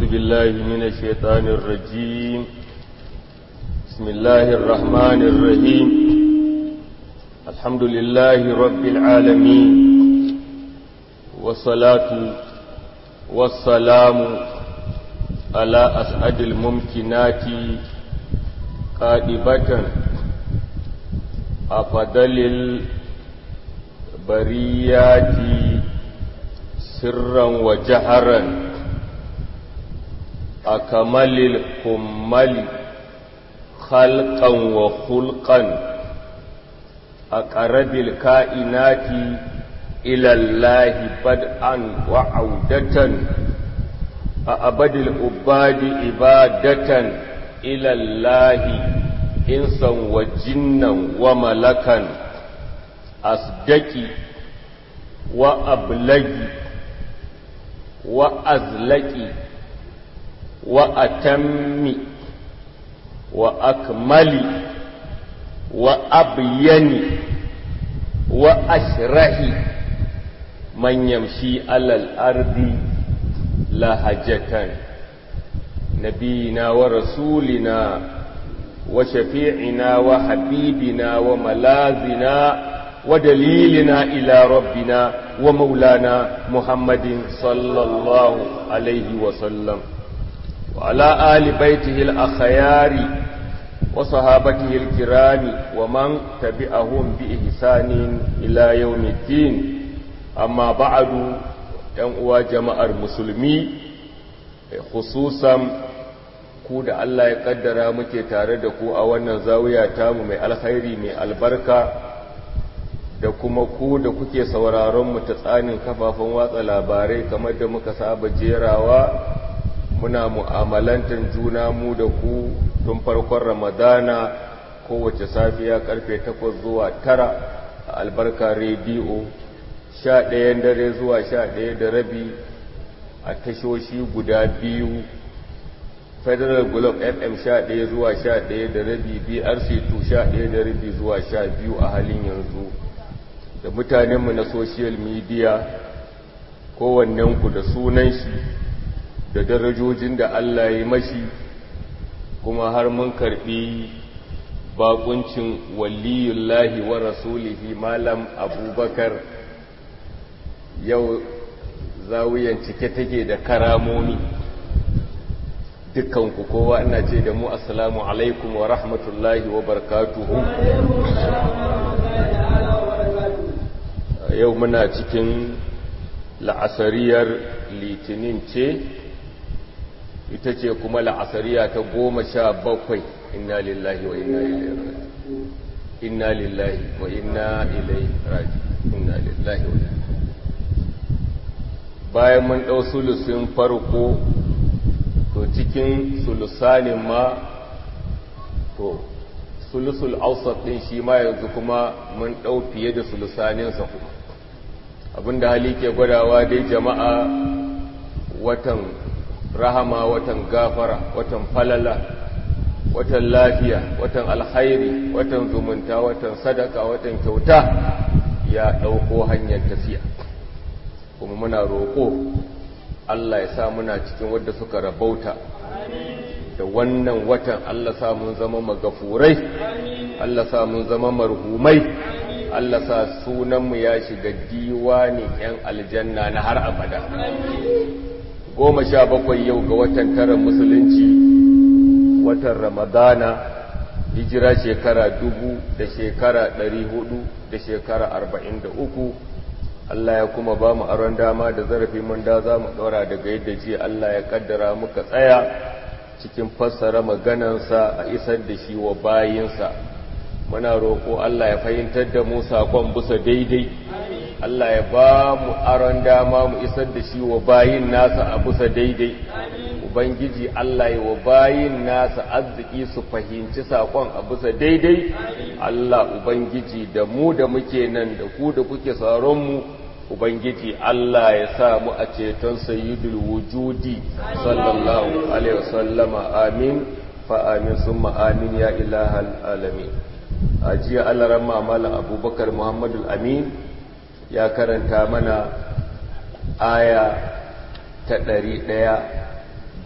بالله من الشيطان الرجيم بسم الله الرحمن الرحيم الحمد لله رب العالمين والصلاة والسلام على أسعد الممكنات قادبة أفضل البريات سرا وجهرا أكمل الكمل خلقا وخلقا أقرب الكائنات إلى الله بدءا وعودة أأبد الأباد إبادة إلى الله إنسا وجنا وملكا أصدقي وأبلغي وأزلقي وأتمي وأكملي وأبيني وأشرحي من يمشي على الأرض لهجة نبينا ورسولنا وشفيعنا وحبيبنا وملاذنا ودليلنا إلى ربنا ومولانا محمد صلى الله عليه وسلم وعلى آل بيته الأخيار وصحابته الكرام ومن تبعهم بإحسان إلى يوم الدين أما بعد ينقوى جماعة المسلمين خصوصا ku da Allah ya kaddara muke tare da ku a wannan zawiya tamu mai alkhairi mai albarka da kuma ku da kuke sauraron mu ta tsanin kafafen watsa labarai kamar da muka saba jerawa muna mu'amalantar juna mu da ku tun farkon ramadana kowace safiya karfe 8 zuwa 9 a albarka rediyo 11 dare zuwa 11 da rabi a tashoshi guda biyu federal globe fm 11 zuwa 11 da rabi brc 2 11 da rabi zuwa 12 a halin yanzu da mutanenmu na social media kowannenku da sunan shi da darajojin da Allah ya mashi kuma har mun karbi bakuncin waliyullahi wa rasulihi malam abubakar yau zawiyan cike take da karamomi dukkanku kowa ina ce da mu assalamu alaikum wa rahmatullahi wa barakatuhu yau muna cikin la'asariyar litinin ce ita ce kuma la'asariya ta goma sha bakwai inna lillahi wa inna ilaihi inna lillahi wa inna ilaihi raji inna lillahi wa bayan mun ɗau sulusin farko to cikin sulusanin ma to sulusul ausat ɗin shi ma yanzu kuma mun ɗau fiye da sulusaninsa kuma abinda hali ke gwadawa dai jama'a watan rahama watan gafara watan falala watan lafiya watan alhairi watan zumunta watan sadaka watan kyauta ya ɗauko hanyar tafiya kuma muna roƙo Allah ya sa muna cikin wadda suka rabauta da wannan watan Allah sa mun zama magafurai Allah sa mun zama marhumai Allah sa sunanmu ya shiga diwani ‘yan aljanna na har abada. Goma sha bakwai yau ga watan tara musulunci, watan Ramadana, hijira shekara dubu da shekara ɗari hudu da shekara arba'in da uku. Allah ya kuma ba mu aron dama da zarafi mun da za mu ɗora daga yadda ji Allah ya kaddara muka tsaya cikin fassara maganansa a isar da shi wa bayinsa. muna roƙo Allah ya fahimtar da mu saƙon bisa daidai Allah ya ba mu aron dama mu isar da shi wa bayin nasa a bisa daidai Ubangiji Allah ya wa bayin nasa arziki su fahimci saƙon a bisa daidai Allah Ubangiji da mu da muke nan da ku da kuke mu Ubangiji Allah ya sa mu a ceton sayyidul wujudi sallallahu alaihi wasallama amin fa amin summa amin ya ilahal alamin a jiya alaran mamalan abubakar muhammadu amin ya karanta mana aya ta ɗari ɗaya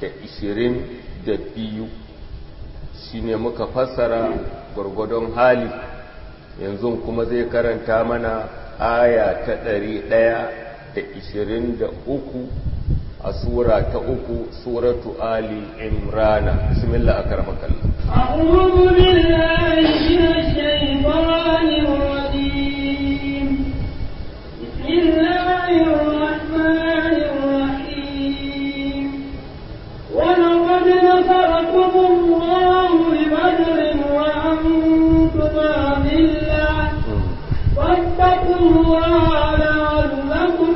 da ishirin da biyu shi ne muka fassara gwargwadon hali yanzu kuma zai karanta mana aya ta ɗari ɗaya da ishirin da uku a sura ta uku suratu ali imrana bismillah akaramakallah أعوذ بالله من الشيطان الرجيم بسم الله الرحمن الرحيم ولقد نصركم الله ببدر وأنتم أذلة فاتقوا الله لعلكم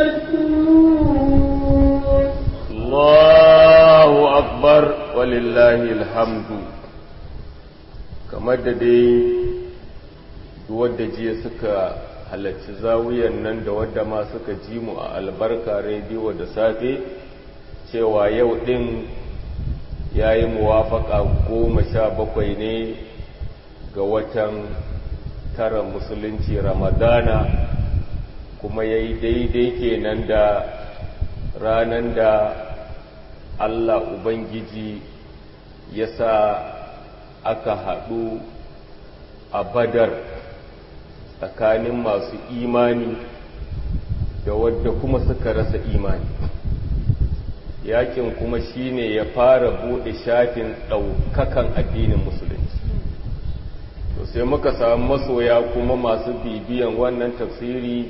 تشكرون Allahu akbar walillahi alhamdu kamar da dai wadda jiya suka halarci zawiyan nan da wadda ma suka ji mu a albarka rediyo da safe cewa yau din ya yi muwafaka goma sha bakwai ne ga watan tara musulunci ramadana kuma ya yi daidai kenan da ranar da Allah Ubangiji ya sa aka haɗu a badar tsakanin masu imani da wadda kuma suka rasa imani yakin kuma shine ya fara buɗe shafin ɗaukakan addinin musulunci to sai muka samu masoya kuma masu bibiyan wannan tafsiri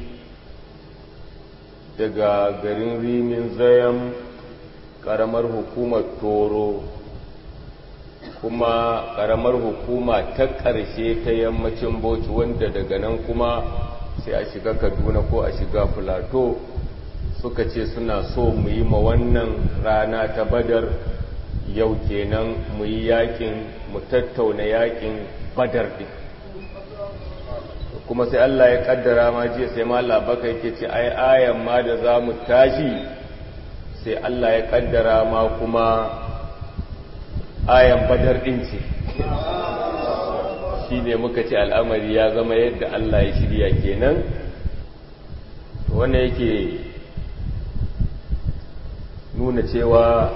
daga garin rimin zayan ƙaramar hukumar toro kuma ƙaramar hukuma ta ƙarshe ta yammacin bauchi wanda daga nan kuma sai a shiga kaduna ko a shiga filato suka ce suna so mu yi ma wannan rana ta badar yau kenan mu yi yakin mu tattauna yakin badar ɗin kuma sai Allah ya kaddara ma jiya sai ma labaka yake ce ai ayan ma da za mu tashi sai Allah ya kaddara ma kuma ayan badar ɗin ce shi ne muka ce al'amari ya zama yadda Allah ya shirya kenan wanda yake nuna cewa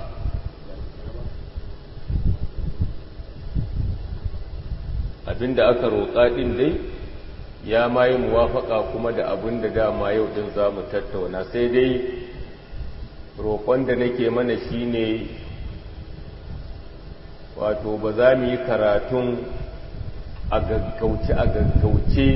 abinda aka roƙa ɗin dai ya ma yi muwafaka kuma da abinda dama yau ɗin za mu tattauna sai dai roƙon da nake mana shine wato ba za mu yi karatun a gaggauce a gaggauce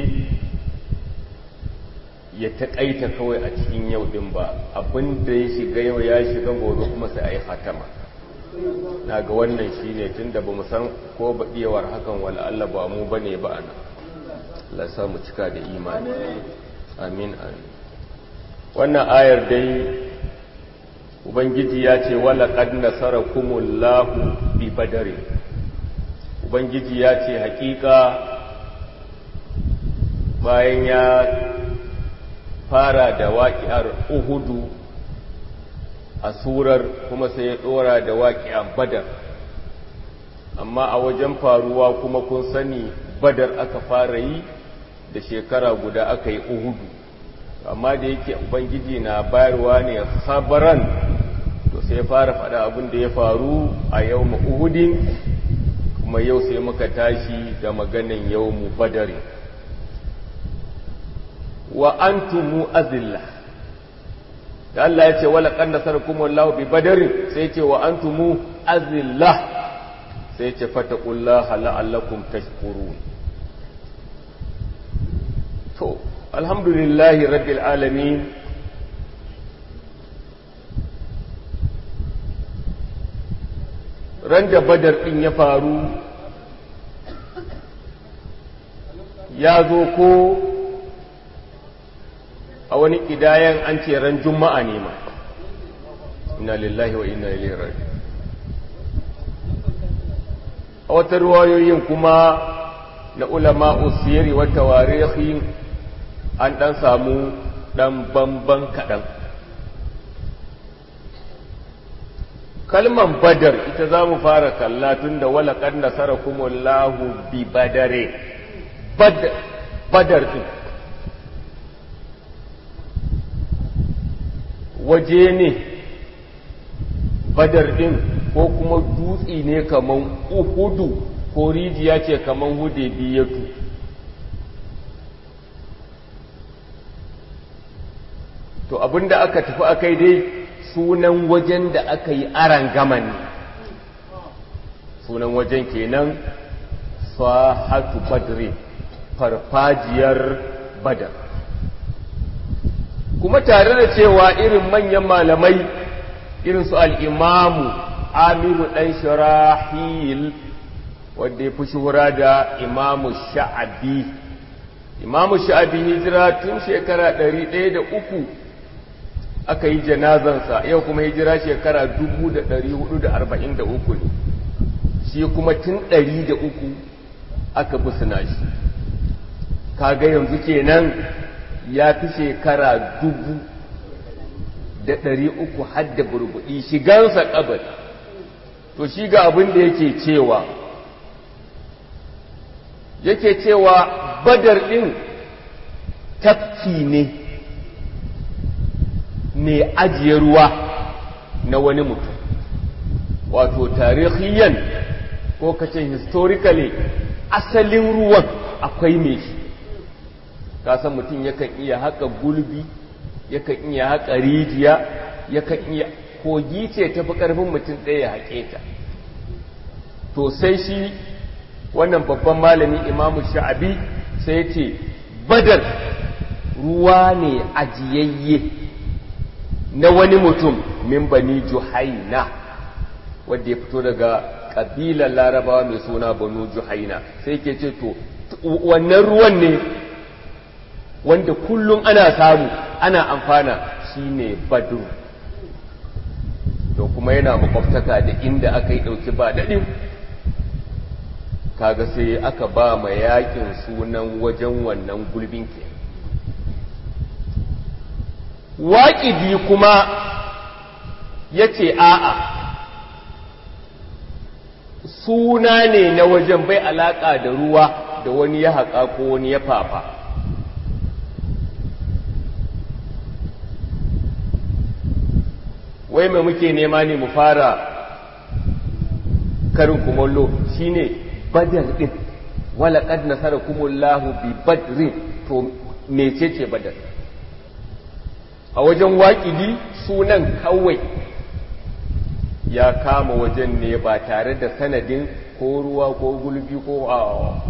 ya taƙaita kawai a cikin yau ɗin ba abinda ya shiga yau ya shiga gobe kuma sai a yi hatama na ga wannan shi ne tun da ba mu san ko baɗiyawar hakan wala Allah ba mu ba ne ba ana Allah sa mu cika da imani amin amin wannan ayar dai ubangiji ya ce wala qad nasarakumullahu bi badari ubangiji ya ce hakika bayan ya fara da waƙiyar uhudu a surar kuma sai ya ɗora da waƙiyar badar amma a wajen faruwa kuma kun sani badar aka fara yi da shekara guda aka yi uhudu amma da yake ubangiji na bayarwa ne sabaran to sai fara faɗa abin da ya faru a yau uhudin kuma yau sai muka tashi da maganin yau mu badari wa antumu azilla da Allah ya ce wala kan nasarakum wallahu bi badari sai ce wa antumu azilla sai ce fataqullaha la'allakum tashkurun to alhamdulillahi rabbil alamin ran da badar ɗin ya faru ya zo ko a wani ƙidayen an ce ran juma'a ne ma ina lillahi wa ina ilaihi raji a wata ruwayoyin kuma na ulama usiri wata warihi an ɗan samu ɗan bamban kaɗan kalman badar ita za mu fara kalla tun da walaƙar nasara kuma lahu bi badare badar ɗin waje ne badar ɗin ko kuma dutse ne kaman uhudu ko rijiya ce kaman hude biyatu to abinda aka tafi akai dai sunan wajen da aka yi aran gaman ne sunan wajen kenan sahatu badri farfajiyar badar kuma tare da cewa irin manyan malamai irin su al'imamu amiru ɗan shirahil wadda ya fi shuhura da imamu sha'abi imamu sha'abi hijira tun shekara ɗari ɗaya da uku aka yi janazansa yau kuma hijira shekara dubu da ɗari hudu da arba'in da uku ne shi kuma tun ɗari da uku aka busina shi kaga yanzu kenan ya fi shekara dubu da ɗari uku hadda burbuɗi shigansa ƙabar to shi ga abin da yake cewa yake cewa badar ɗin tafki ne mai ajiye ruwa na wani mutum wato tarihiyan ko kace historically asalin ruwan akwai mai shi kasan mutum yakan iya haka gulbi yakan iya haka rijiya yakan iya kogi ce tafi karfin mutum ɗaya haƙe ta to sai shi wannan babban malami imamu sha'abi sai ce badar ruwa ne ajiyayye na wani mutum min bani juhaina wadda ya fito daga ƙabilar larabawa mai suna banu juhaina sai ke ce to wannan ruwan ne wanda kullum ana samu ana amfana shine badru to kuma yana makwabtaka da inda aka yi ɗauki ba daɗin kaga sai aka ba ma yakin sunan wajen wannan gulbin ke waƙidi kuma ya ce a'a suna ne na wajen bai alaƙa da ruwa da wani ya haƙa ko wani ya fafa wai mai muke nema ne mu fara karin kumallo shine badar din wala qad nasarakumullahu bi badrin to mecece badar a wajen waƙidi sunan kawai ya kama wajen ne ba tare da sanadin ko ruwa ko gulbi ko a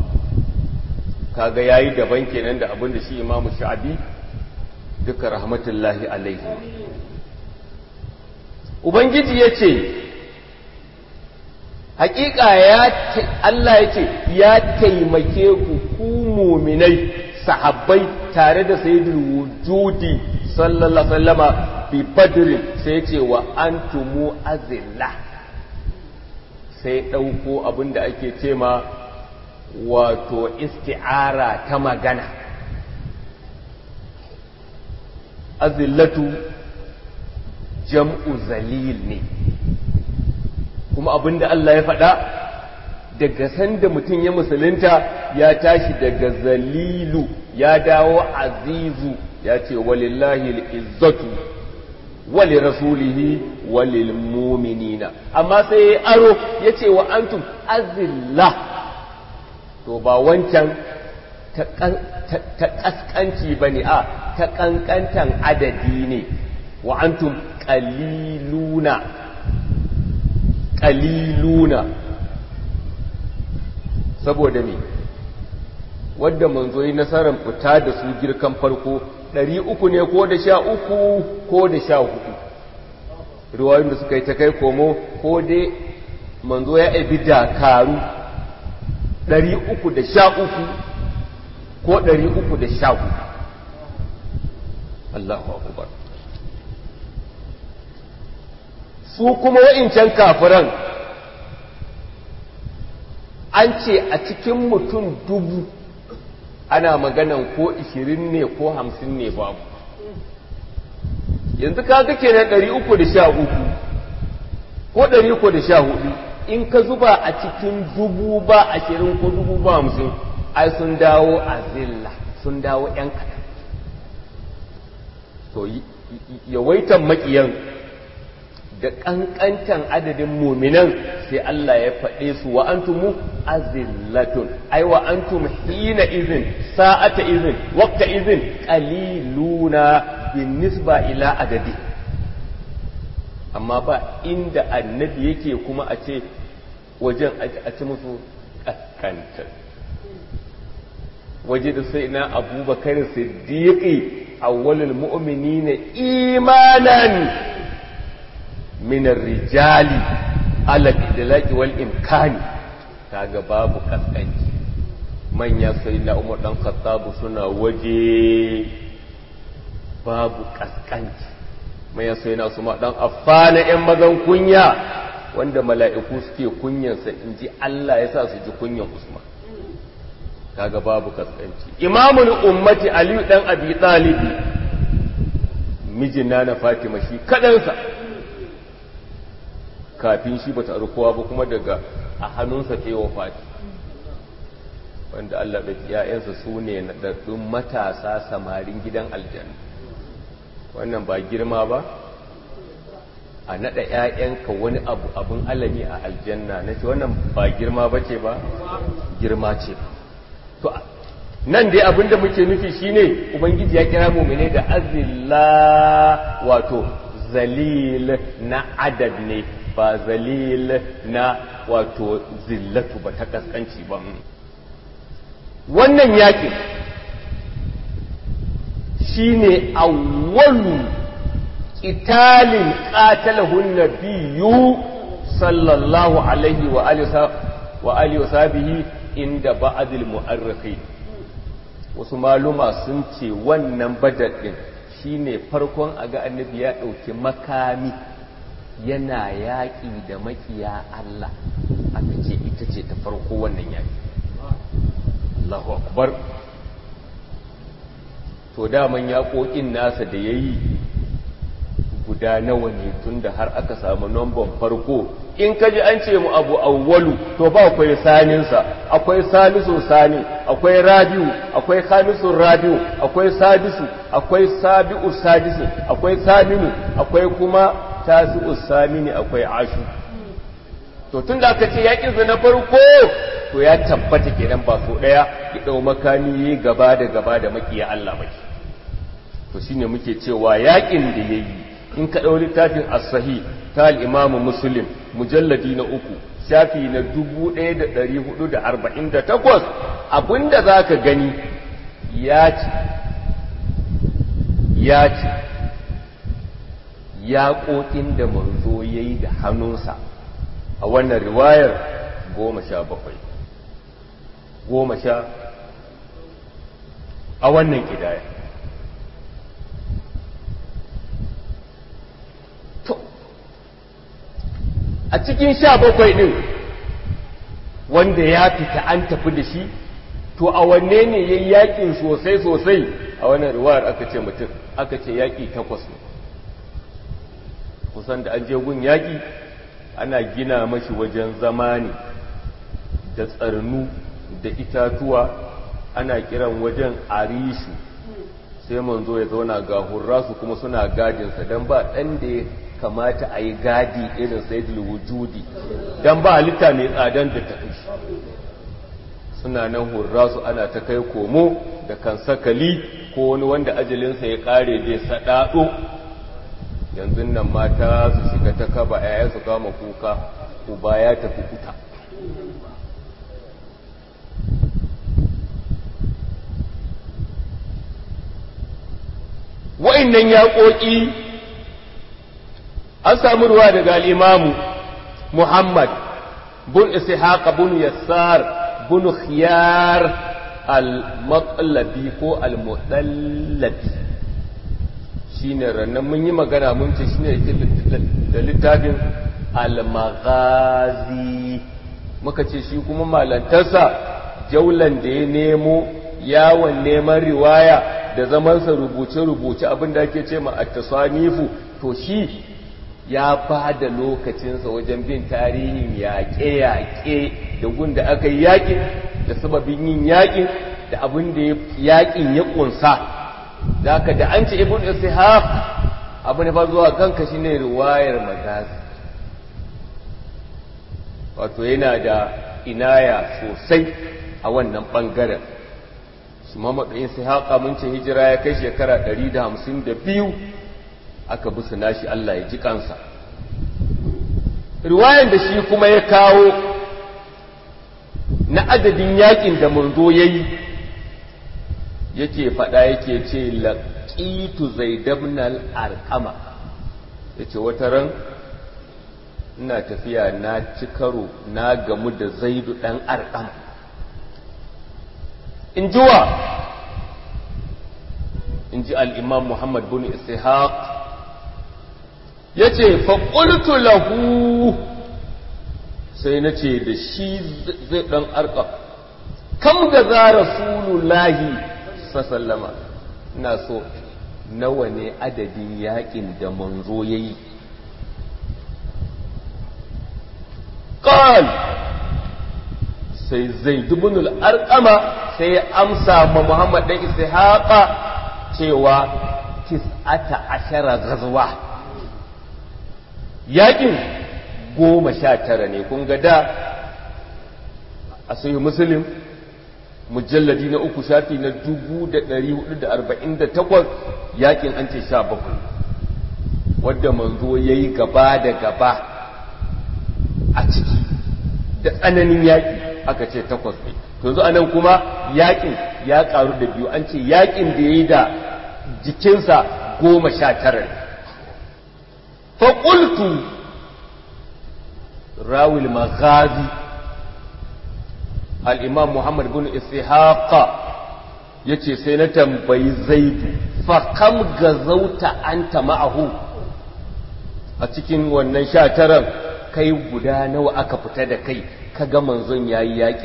kaga yayi daban kenan da abin da shi imamu sha'abi duka rahmatullahi alaihi ubangiji ya ce hakika ya Allah ya ce ya taimake ku ku muminai sahabbai tare da sayyidul wujudi sallallahu sallama bi badrin sai ce wa antumu azilla sai ɗauko abin da ake ce ma wato isti'ara ta magana azillatu jam'u zalil ne kuma abin da Allah ya faɗa daga sanda mutum ya musulunta ya tashi daga zalilu ya dawo azizu ya ce walillahi al'izzatu wali rasulihi walil muminina amma sai ya aro ya ce wa antum azilla to ba wancan ta ƙasƙanci ba ne a ta ƙanƙantan adadi ne wa antum ƙaliluna ƙaliluna saboda me wadda manzo yi nasarar fita da su girkan farko ɗari uku ne ko da sha uku ko da sha hudu riwayoyin da suka yi ta kai komo ko dai manzo ya abi dakaru ɗari uku da sha uku ko ɗari uku da sha hudu Allahu akubar su kuma wa'incan kafiran an ce a cikin mutum dubu ana maganan ko ishirin ne ko hamsin ne babu yanzu kaga kenan ɗari uku da sha uku ko ɗari uku da sha hudu in ka zuba a cikin dubu ba ashirin ko dubu ba hamsin ai sun dawo a zilla sun dawo ‘yan kaɗan to yawaitan maƙiyan da ƙanƙantan adadin muminan sai Allah ya faɗe su wa antumu azillatun ai wa antum hina izin sa'ata izin waqta izin qaliluna bin nisba ila adadi amma ba inda annabi yake kuma a ce wajen a ci musu ƙasƙantar waje da sai na abubakar siddiqi awwalul mu'minina imanan min rijali ala idlaqi wal imkani kaga babu kaskanci manya sai na umar dan khattab suna waje babu kaskanci manya sai na su dan affana yan mazan kunya wanda mala'iku suke kunyansa inji Allah ya sa su ji kunyan Usman kaga babu kaskanci imamul ummati aliyu dan abi talibi mijina na fatima shi kadansa kafin shi bata kowa ba kuma daga a hannunsa ta yi wafati wanda Allah da ‘ya'yansa su ne naɗaɗɗun matasa samarin gidan aljanna wannan ba girma ba a naɗa ‘ya'yanka wani abu abin alami a aljanna na ce wannan ba girma ba ce ba girma ce ba to nan dai abinda muke nufi shine ubangiji ya kira mu'mine da azilla wato zalil na adad ne ba zalil na wato zillatu ba ta kaskanci ba wannan yakin shine awwalu qitalin qatalahu nabiyyu sallallahu alaihi wa alihi wa sahbihi inda ba'adil mu'arrikhi wasu maluma sun ce wannan badar din shine farkon aga annabi ya dauki makami yana yaƙi da makiya Allah aka ce ita ce ta farko wannan yaƙi Allahu akbar to daman yaƙoƙin nasa da yayi guda nawa ne tunda har aka samu namban farko in ka ji an ce mu abu awwalu to ba akwai saninsa akwai salisu sani akwai rabiu akwai khamisun rabiu akwai sadisu akwai sabi'u sadisu akwai saminu akwai kuma tasi'u samini akwai ashu to tun da aka ce yakin na farko to ya tabbata kenan ba so daya ya dau makami gaba da gaba da makiya Allah baki to shine muke cewa yakin da yayi in ka dau littafin as-sahih ta al-imamu muslim mujalladi na uku shafi na 1448 abinda zaka gani ya ce ya ce yaƙoƙin da manzo ya yi da hannunsa a wannan riwayar goma sha bakwai goma sha a wannan ƙidaya to a cikin sha bakwai ɗin wanda ya fita an tafi da shi to a wanne ne ya yi yaƙin sosai-sosai a wannan riwayar aka ce mutum aka ce yaƙi takwas ne kusan da an je gun yaƙi ana gina mashi wajen zama ne da tsarnu da itatuwa ana kiran wajen arishu sai manzo ya zauna ga hurrasu kuma suna gadinsa don ba ɗan da ya kamata a yi gadi irin saidul wujudi don ba halitta mai tsadan da ta shi suna nan hurrasu ana ta kai komo da kan sakali ko wani wanda ajalinsa ya ƙare zai saɗaɗo yanzu nan mata su shiga ta kaba yaya su kama kuka uba ya tafi kuta wa'innan yaƙoƙi an samu ruwa daga al'imamu muhammad bun ishaq bun yassar bun khiyar al-matlabi ko al-mutallabi shine rannan mun yi magana mun ce shine da littafin al-maghazi muka ce shi kuma malantarsa jaulan da ya nemo yawon neman riwaya da zamansa rubuce-rubuce abin da ake ce ma at-tasanifu to shi ya ba da lokacinsa wajen bin tarihin yaƙe-yaƙe da gun da aka yi yaƙin da sababin yin yaƙin da abin da yaƙin ya ƙunsa da aka da an ce ibn ishaq abu ne fa zuwa kanka shine riwayar magazi wato yana da inaya sosai a wannan ɓangaren su mamadu in sai haƙa mun ce hijira ya kai shekara 152 aka bi nashi Allah ya ji kansa riwayan da shi kuma ya kawo na adadin yakin da manzo ya yi yake faɗa yake ce laƙitu zaidabnal arƙama ya ce wata ran ina tafiya na ci karo na gamu da zaidu ɗan arƙama in ji wa in ji al'imam muhammad bin ishaq ya ce faƙultu lahu sai na ce da shi zai ɗan arƙa kam ga za rasulullahi sasallama ina so nawa ne adadin yaƙin da manzo ya yi ƙal sai zai dubunul arƙama sai ya amsa ma muhammad ɗan ishaqa cewa tis'ata ashara gazwa yakin goma sha tara ne kun ga da a sai musulun mujalladi na uku shafi na dubu da ɗari hudu da arba'in da takwas yakin an ce sha bakwai wadda manzo ya yi gaba da gaba a ciki da tsananin yaƙi aka ce takwas ne yanzu anan kuma yaƙin ya ƙaru da biyu an ce yaƙin da ya yi da jikinsa goma sha tara ne faƙultu rawil maghazi al'imam muhammad bin ishaqa ya ce sai na tambayi zaidu fakam gazauta anta ma'ahu a cikin wannan sha taran kai guda nawa aka fita da kai ka ga manzon ya yi yaƙi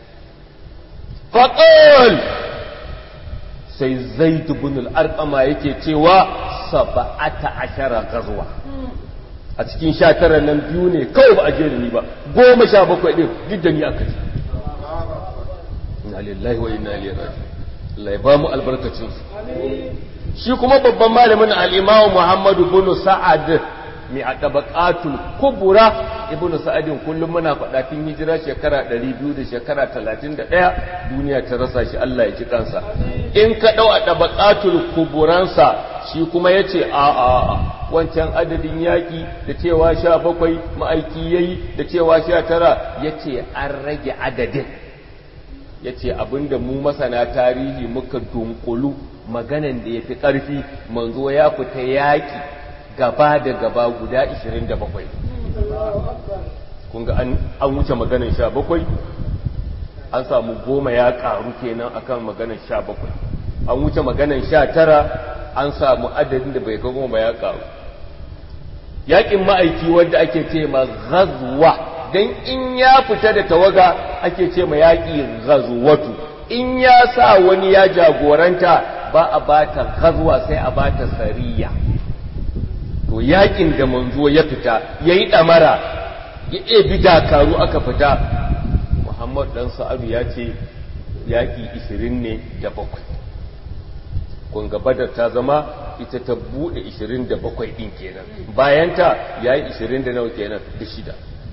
faƙol sai zaidu bin al'arƙama yake cewa saba'ata ashara gazuwa a cikin sha tara nan biyu ne kawai ba a je da ni ba goma sha bakwai ɗin duk da ni aka ji inna lillahi wa inna ilaihi raji'un Allah ya ba mu albarkacin su shi kuma babban malamin al-Imam Muhammadu bin Sa'ad mai adabaqatul kubura ibn Sa'adin kullum muna faɗa tun hijira shekara 200 da shekara 31 duniya ta rasa shi Allah ya ji kansa in ka dau adabaqatul kuburansa shi kuma yace a a wancan adadin yaƙi da cewa sha bakwai ma'aiki ya yi da cewa sha tara ya ce an rage adadin ya ce abinda mu masana tarihi muka dunkulu maganan da ya fi ƙarfi manzo ya fita yaƙi gaba da gaba guda 27 kun ga an wuce maganan sha bakwai an samu goma ya ƙaru kenan akan maganan sha bakwai an wuce maganan sha tara an samu adadin da bai goma ba ya karu yakin ma'aiki wanda ake ce ma ghazwa dan in ya fita da tawaga ake ce ma yaki ghazwatu in ya sa wani ya jagoranta ba a bata ghazwa sai a bata sariya to yakin da manzo ya fita yayi damara ya ebi dakaru aka fita Muhammad dan Sa'adu ya ce yaki 20 ne da bakwai kunga badar ta zama ita ta bude 27 din kenan bayanta yayi 20 da nawa kenan da shida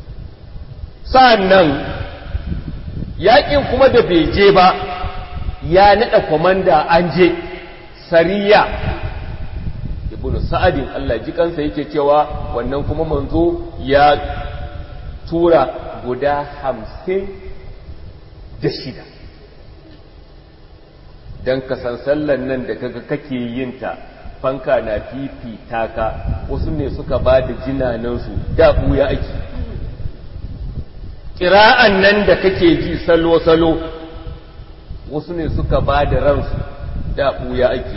sannan yakin kuma da bai je ba ya nada komanda an je sariya ibnu sa'adin Allah ji kansa yake cewa wannan kuma manzo ya tura guda hamsin da shida don kasan sallan nan da kaga kake yin ta fanka na fifita ka wasu ne suka ba da jinanansu da buya ake ƙira'an nan da kake ji salo-salo wasu ne suka ba da ransu da buya ake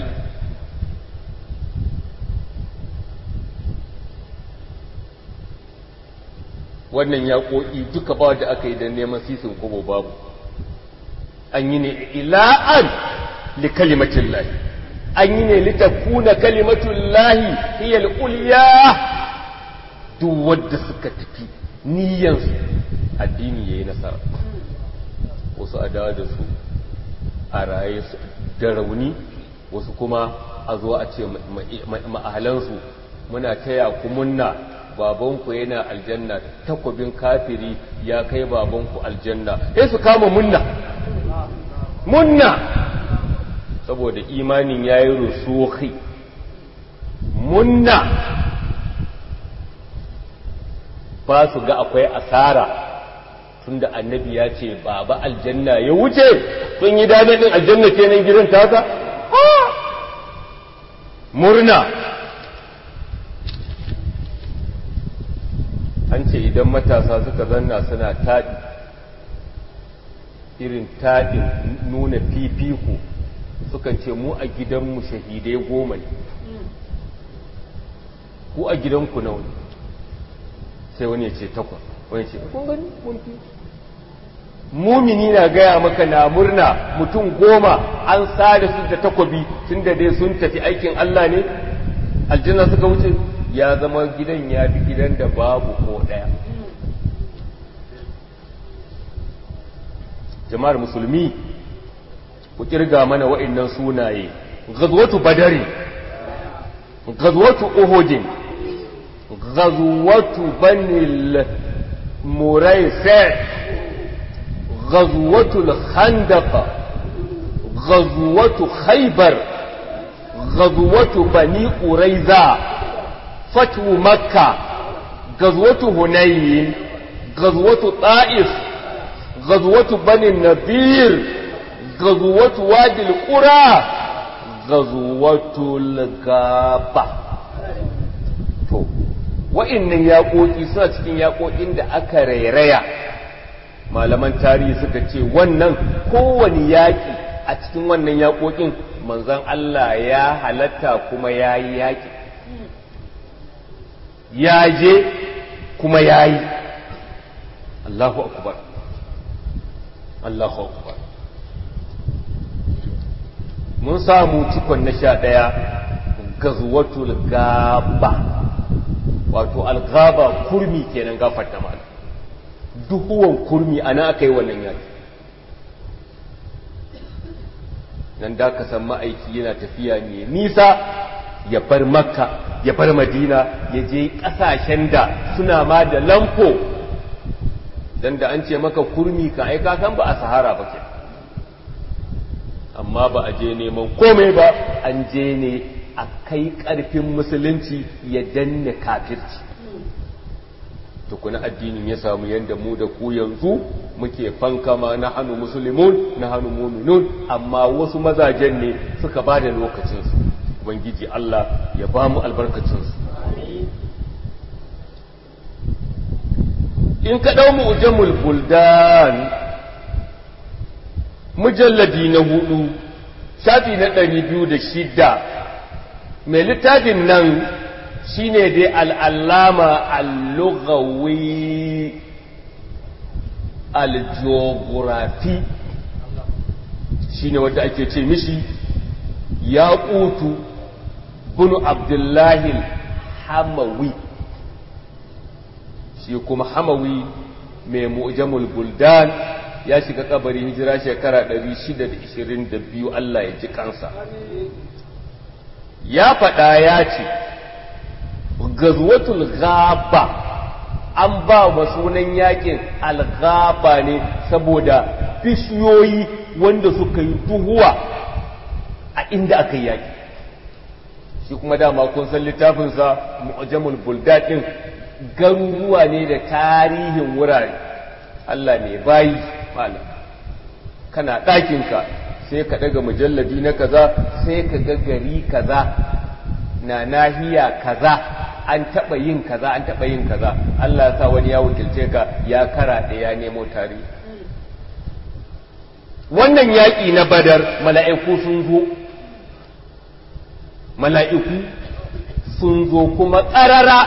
wannan ya ƙoƙi duka ba da aka yi don neman sisin kobo babu an yi ne ila'an li kalimatin lahi an yi ne litakuna kalimatun lahi hiyar uliya duk wadda suka tafi niyansu addini ya yi nasara wasu a dawa da su a raye da rauni wasu kuma a zo a ce ma'ahalansu muna taya ku munna babanku yana aljanna takwabin kafiri ya kai babanku aljanna sai su kama munna munna saboda imanin ya yi rusuhi munna ba su ga akwai asara tunda annabi ya ce baba aljanna ya wuce sun yi dadadin aljanna kenan gidan tasa murna an ce idan matasa suka zanna suna taɗi irin taɗin nuna fifiko sukan ce mu a gidanmu shahidai goma ne ku a gidanku nawa ne sai wani ya ce takwas wani ce kun gani mun fi mumini na gaya maka na murna mutum goma an sada su da takobi tun da dai sun tafi aikin Allah ne aljanna suka wuce ya zama gidan ya fi gidan da babu ko ɗaya jama'ar musulmi ku kirga mana wa'annan sunaye gazwatu badari gazwatu uhudin gazwatu banil muraisi غزوة الخندق غزوة خيبر غزوة بني قريظة فتح مكة غزوة هنين غزوة طائف غزوة بني النذير غزوة وادي القرى غزوة الغابة wa'innan yaƙoƙi suna cikin yaƙoƙin da aka rairaya malaman tarihi suka ce wannan kowane yaƙi a cikin wannan yaƙoƙin manzan Allah ya halatta kuma ya yi yaƙi ya je kuma ya yi Allahu akbar Allahu akbar mun samu cikon na sha ɗaya gazuwatul gaba wato algaba kurmi kenan gafarta malam duhuwan kurmi ana aka yi wannan yaki nan da ka san ma'aiki yana tafiya ne nisa ya bar makka ya bar madina ya je ƙasashen da suna ma da lamfo dan da an ce maka kurmi ka aika san ba a sahara ba ke amma ba a je neman komai ba an je ne a kai ƙarfin musulunci ya danne kafirci tukuna addinin ya samu yadda mu da ku yanzu muke fankama na hannu musulmun na hannu muminun amma wasu mazajen ne suka ba da lokacinsu ubangiji Allah ya ba mu albarkacinsu in ka ɗau mu'jamul buldan mujalladi na hudu shafi na ɗari biyu da shida mai littafin nan shine dai al'allama al-lughawi al-geography shine wanda ake ce mishi ya ƙutu bunu abdullahi hamawi shi kuma hamawi mai mu'jamul buldan ya shiga kabari hijira shekara 622 Allah ya ji kansa ya faɗa ya ce gazwatul ghaba an ba wa sunan yakin alghaba ne saboda bishiyoyi wanda suka yi duhuwa a inda aka yi yaki shi kuma dama kun san littafinsa mu'jamul buldat din garuruwa ne da tarihin wurare Allah ne bayi malam kana ɗakinka sai ka daga mujalladi na kaza sai ka ga gari kaza na nahiya kaza an taɓa yin kaza an taɓa yin kaza Allah sa wani ya wakilce ka ya kara da ya nemo tarihi wannan yaƙi na badar mala'iku sun zo mala'iku sun zo kuma ƙarara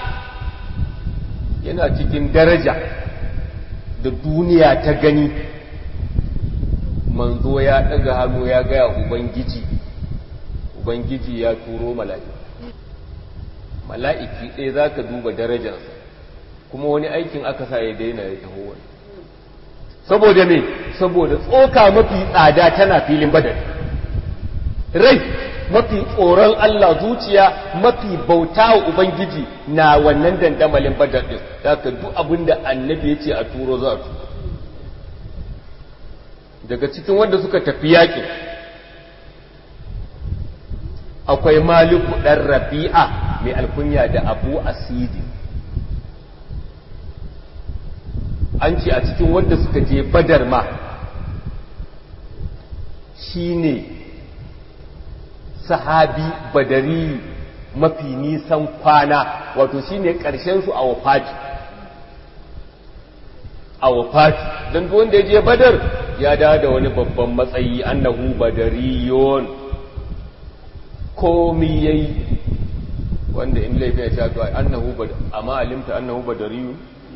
yana cikin daraja da duniya ta gani manzo ya ɗaga hannu ya gaya ubangiji ubangiji ya turo mala'iku mala'iki ɗaya za ka duba darajarsa kuma wani aikin aka sa ya daina ya taho wani saboda me saboda tsoka mafi tsada tana filin badar rai mafi tsoron Allah zuciya mafi bauta wa ubangiji na wannan dandamalin badar din haka duk abin da annabi ya ce a turo za a turo daga cikin wanda suka tafi yaƙin akwai maliku ɗan rabi'a mai alkunya da abu asidi an ce a cikin wanda suka je badar ma shine sahabi badari mafi nisan kwana wato shine ƙarshen su a wafati a wafati don wanda ya je badar ya dawo da wani babban matsayi annahu badariyun komi yayi wanda in laifin ya sha to annahu badar amma alimta annahu badariyun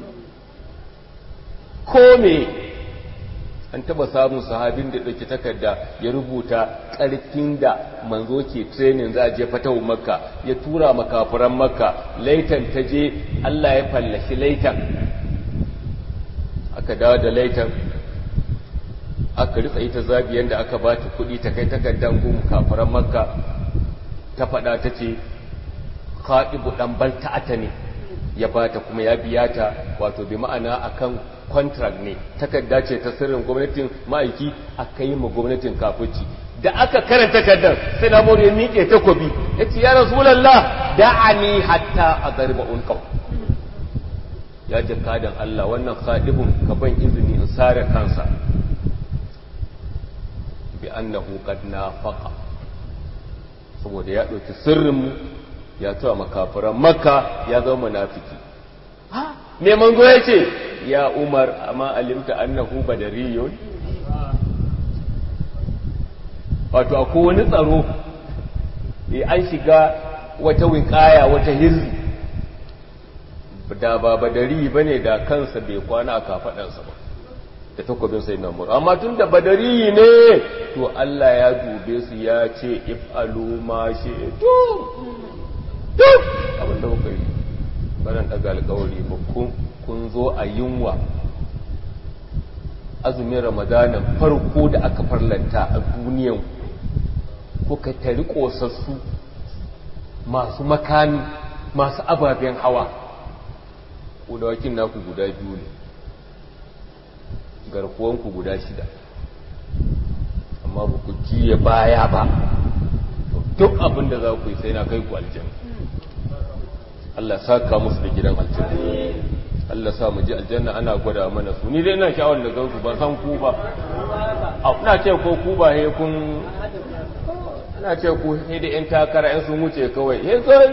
kome an taba samun sahabin da ɗauki takarda ya rubuta ƙarfin da manzo ke training za a je fatawun makka ya tura makafuran makka laitan ta je allah ya fallashi laitan aka dawo da laitan aka ritsa ita zabiyan da aka ba ta kuɗi ta kai takardar gun kafuran makka ta faɗa ta ce kaɗibu ɗan balta'ata ne ya ba ta kuma ya biya ta wato bi ma'ana akan contract ne takarda ce ta sirrin gwamnatin ma'aiki aka yi ma gwamnatin kafirci da aka karanta takardar sai na ya miƙe takobi ya ce ya rasulallah da'ani hatta a garba unqaw ya jakadan Allah wannan khadibun ka ban izini in sare kansa bi annahu qad nafaqa saboda ya ɗauki sirrin mu ya tuwa makafiran makka ya zama munafiki me manzo ya ce ya umar amma alimta annahu badariyun wato akwai wani tsaro eh an shiga wata wiƙaya wata hirzi da ba badari bane da kansa bai kwana a kafadansa ba da takobin sai na mur amma tun da badari ne to Allah ya dube su ya ce if'alu ma shi'tum duk abinda kuka yi baran daga alkawari ba kun zo a yunwa azumin ramadanin farko da aka farlanta a duniyan kuka tari kosassu masu makami masu ababen hawa kudawakin naku guda biyu ne garkuwanku guda shida amma ba ku jiye baya ba duk abin da za ku yi sai na kai ku aljanna Allah saka musu da gidan aljanna Allah sa mu ji aljanna ana gwada mana su ni dai ina sha'awar da gansu ban san ku ba a ina ce ko ku ba he kun ina ce ku he da yan takara yan sun wuce kawai he kai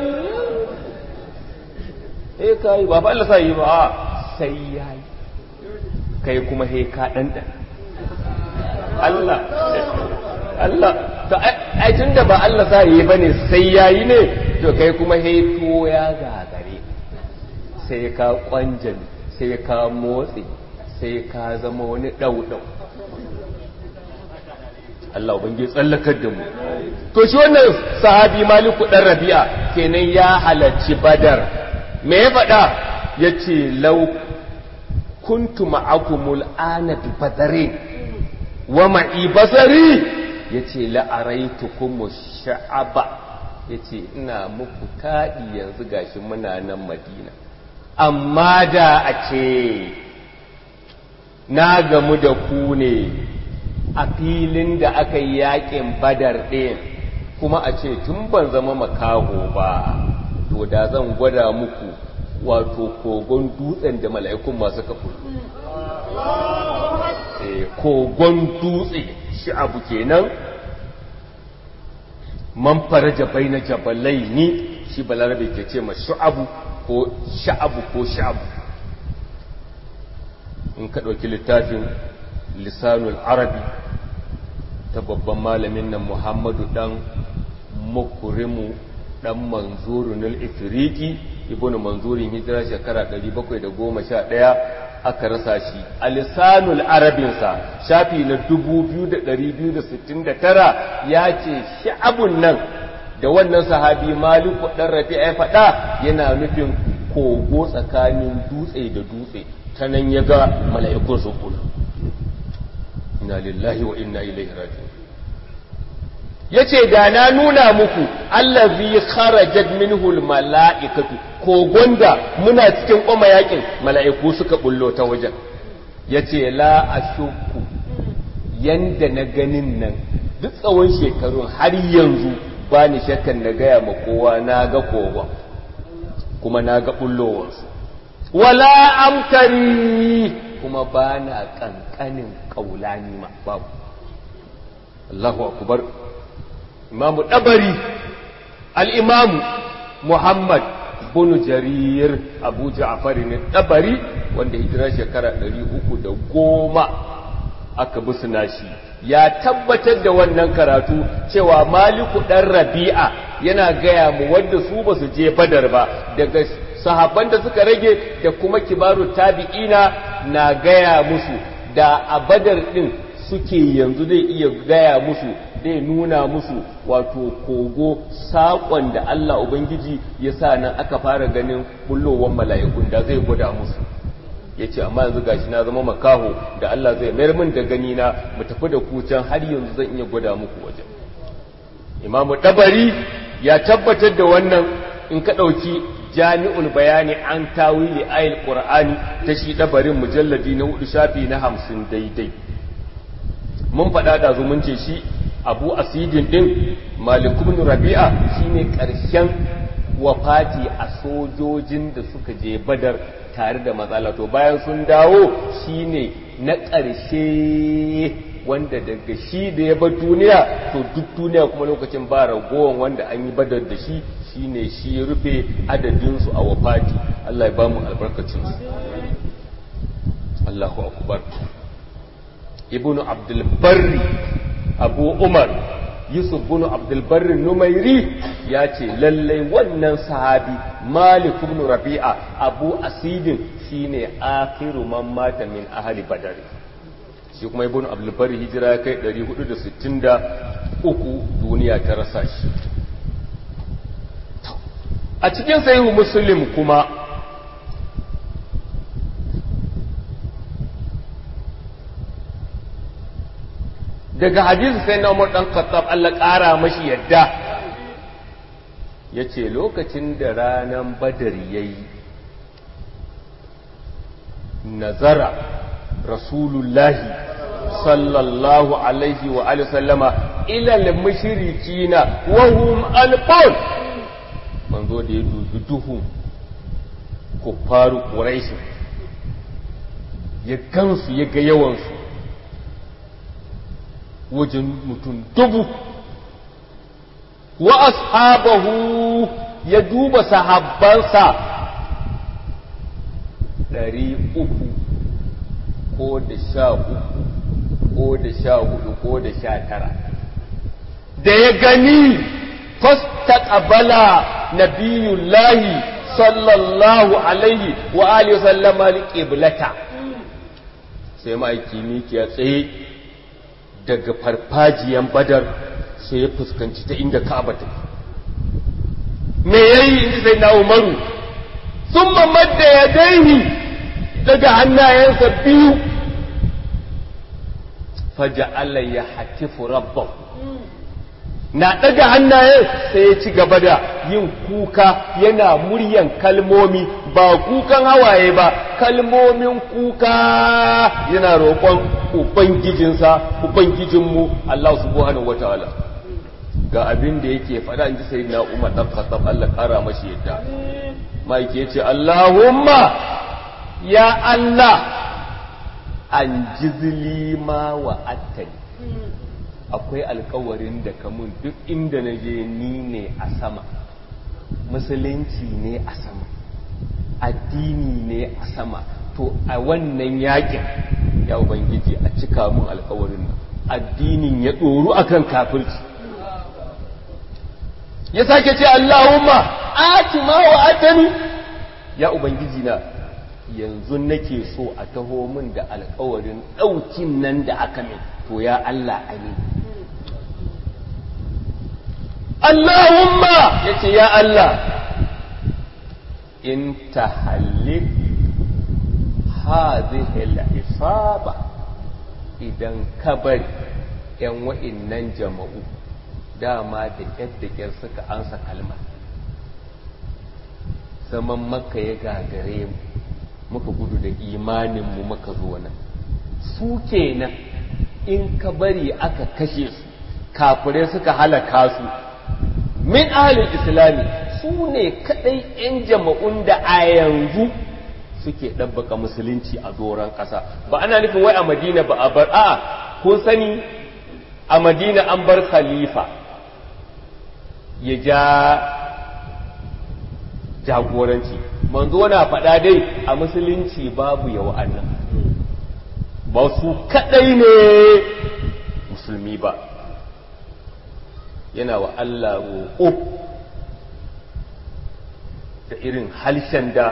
he kai ba fa Allah sa yi ba sai yayi kai kuma he ka dan dan Allah Allah to ai tunda ba Allah sa yi bane sai yayi ne to kai kuma heto ya gagare sai ka kwanjani sai ka motsi sai ka zama wani ɗauɗau Allah ubangi tsallakar da mu to shi wannan sahabi maliku ɗan rabi'a kenan ya halarci badar me ya faɗa ya ce lau kuntu ma'akumul ana bi badarin wa ma'i basari ya ce la'araitukumu sha'aba ya ce ina muku taɗi yanzu gashi muna nan madina amma da a ce na gamu da ku ne a filin da aka yi yakin badar ɗin kuma a ce tun ban zama makaho ba to da zan gwada muku wato kogon dutsen da mala'ikun masu kafu kogon dutse shi abu kenan man faraja baina jabalai ni shi balarabe ke ce ma shu'abu ko sha'abu ko sha'abu in ka ɗauki littafin lisanul arabi ta babban malamin nan muhammadu ɗan mukurimu ɗan manzurun al-ifiriki ibn manzurin hijira shekara 711 aka rasa shi a lisanul arabinsa shafi na 2269 ya ce sha'abun nan da wannan sahabi maliku ɗan rafi ya faɗa yana nufin kogo tsakanin dutse da dutse ta nan ya ga mala'ikun su kula ina lillahi wa inna ilaihi raji'un yace da na nuna muku allazi kharajat minhu almalaikatu ko gonda muna cikin koma yakin mala'iku suka bullo ta wajen yace la ashukku yanda na ganin nan duk tsawon shekarun har yanzu ba ni shakkan na gaya ma kowa na ga kowa kuma na ga bullowarsu wala amtari kuma ba na ƙanƙanin ƙaulani ma babu Allahu akubar imamu ɗabari al'imamu Muhammad bunu jarir abu ja'afari ne ɗabari wanda hijira shekara ɗari uku da goma aka busuna shi ya tabbatar da wannan karatu cewa maliku ɗan rabi'a yana gaya mu wanda su ba su je badar ba daga sahabban da suka rage da kuma kibaru tabi'ina na gaya musu da a badar ɗin suke yanzu zai iya gaya musu zai nuna musu wato kogo saƙon da Allah Ubangiji ya sa nan aka fara ganin bullowar mala'ikun da zai gwada musu ya ce amma yanzu gashi na zama makaho da Allah zai mayar min da gani na mu tafi da ku can har yanzu zan iya gwada muku wajen imamu dabari ya tabbatar da wannan in ka ɗauki jami'ul bayani an tawili ayil qur'ani ta shi dabarin mujalladi na hudu shafi na hamsin daidai mun faɗa da mun ce shi abu asidin ɗin malikun rabi'a shine ƙarshen wafati a sojojin da suka je badar tare da matsala to bayan sun dawo shine na ƙarshe wanda daga shi da ya bar duniya to duk duniya kuma lokacin ba ragowar wanda an yi badar da shi shine shi ya rufe adadinsu a wafati Allah ya ba mu albarkacinsu Allahu akbar ibnu abdul barri abu umar yusuf bin abdulbarrin numairi ya ce lallai wannan sahabi malik ibn rabi'a abu asidin shine akhiru man mata min ahli badar shi kuma ibn abdulbarri hijira ya kai 463 duniya ta rasa shi a cikin sahihu muslim kuma daga hadisi sai na umar ɗan khattab Allah ƙara mashi yadda ya ce lokacin da ranar badar ya yi nazara rasulullahi sallallahu alaihi wa alihi sallama ilal mushrikina wa hum alfon manzo da ya dubi duhun kuffaru quraish ya gansu ya ga yawansu wajen mutum dubu wa ashabahu ya duba sahabbansa ɗari uku ko da sha uku ko da sha hudu ko da sha tara da ya gani fasta ƙabala nabiyullahi sallallahu alaihi wa alihi sallama liƙiblata sai ma'aiki miki ya tsaye daga farfajiyan badar sai ya fuskanci ta inda ka'aba take me yayi inda sai na umaru sun mamadda ya daini daga hannayensa biyu faja Allah ya hatifu rabban na daga hannaye sai ya ci gaba da yin kuka yana muryan kalmomi ba kukan hawaye ba kalmomin kuka yana roƙon ubangijinsa ubangijinmu Allah subhanahu wataala ga abin da yake faɗa in ji sai na umar ɗan khattab Allah ƙara mashi yadda maiki ya ce Allahumma ya Allah an jizli ma wa attani akwai alkawarin da kamun duk inda na je ni ne a sama musulunci ne a sama addini ne a sama to a wannan yakin ya ubangiji a cika mun alkawarin nan addinin ya ɗoru akan kafirci ya sake ce Allahumma ati ma wa atani ya ubangiji na yanzu nake so a taho min da alkawarin ɗaukin nan da aka min to ya Allah amin Allahumma ya ce ya Allah in tahallif hadhihi al-isaba idan ka bari yan wa'innan jama'u dama da ƙyar da ƙyar suka ansa kalmar zaman maka ya gagare mu muka gudu da imaninmu muka zo nan su kenan in ka bari aka kashe su kafirai suka halaka su min ahalin islami su ne kadai 'yan jama'un da a yanzu suke ɗabbaka musulunci a doron ƙasa ba ana nufin wai a madina ba a bar a kun sani a madina an bar khalifa ya ja jagoranci manzo na faɗa dai a musulunci babu yawa annan ba su kaɗai ne musulmi ba yana wa Allah roƙo da irin halshen da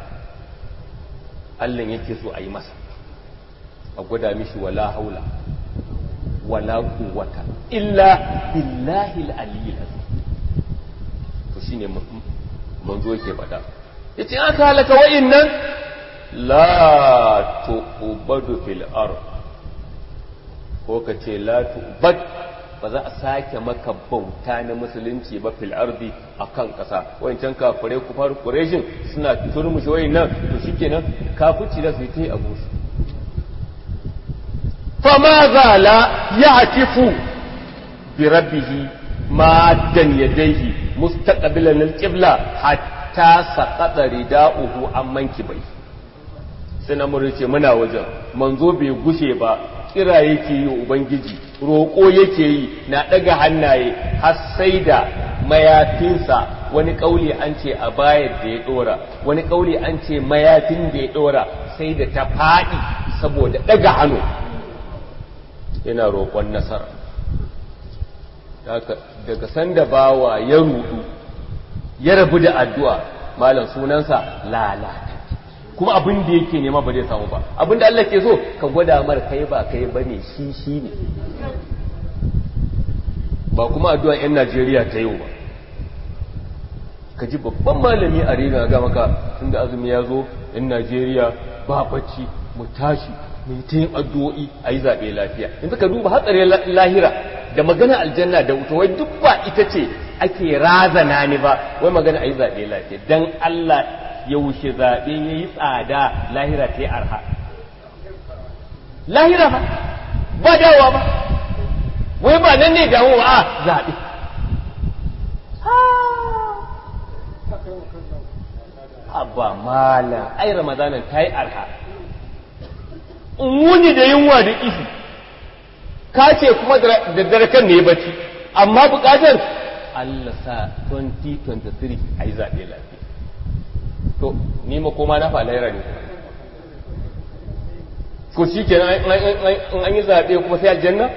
Allah yake so a yi masa a gwada mishi wala haula wala quwwata illa billahi al-aliyyil to shine manzo yake faɗa yace aka halaka wa'innan la tu'badu fil ard ko kace la tu'bad ba za a sake maka bauta na musulunci ba fil ardi akan kasa wancan kafirai kufar quraishin suna turmushi wayannan to shikenan kafirci da su yi a gusu fama zala ya'tifu bi rabbih maddan yadayhi mustaqbilan al-qibla hatta saqata rida'uhu amman kibai sai na murce muna wajen manzo bai gushe ba kira yake yi ubangiji roƙo yake yi na ɗaga hannaye har sai da mayafinsa wani ƙauli an ce a bayar da ya ɗora wani ƙauli an ce mayafin da ya ɗora sai da ta faɗi saboda ɗaga hannu yana roƙon nasara daga sanda bawa ya rudu ya rabu da addu'a malam sunansa lalata kuma abin da yake nema ba zai samu ba abin da Allah ke so ka gwada mar kai ba kai bane shi shi ne ba kuma addu'a yan Najeriya ta yau ba ka ji babban malami a rina ga maka tunda azumi ya zo yan Najeriya ba bacci mu tashi mu ta yin addu'o'i a yi zaɓe lafiya yanzu ka duba hatsarin lahira da magana aljanna da wuta wai duk ba ita ce ake razana ni ba wai magana a yi zaɓe lafiya dan Allah yaushe zaɓe ya yi tsada lahira ta yi arha lahira ba ba dawowa ba wai ba nan ne dawowa a zaɓe abba mala ai ramadanan ta yi arha wuni da yunwa da ifi ka ce kuma da dare kan ne bacci amma bukatar Allah sa 2023 a yi zaɓe lafiya to ni makoma na fa laira ne ko shi ke an yi zaɓe kuma sai aljanna?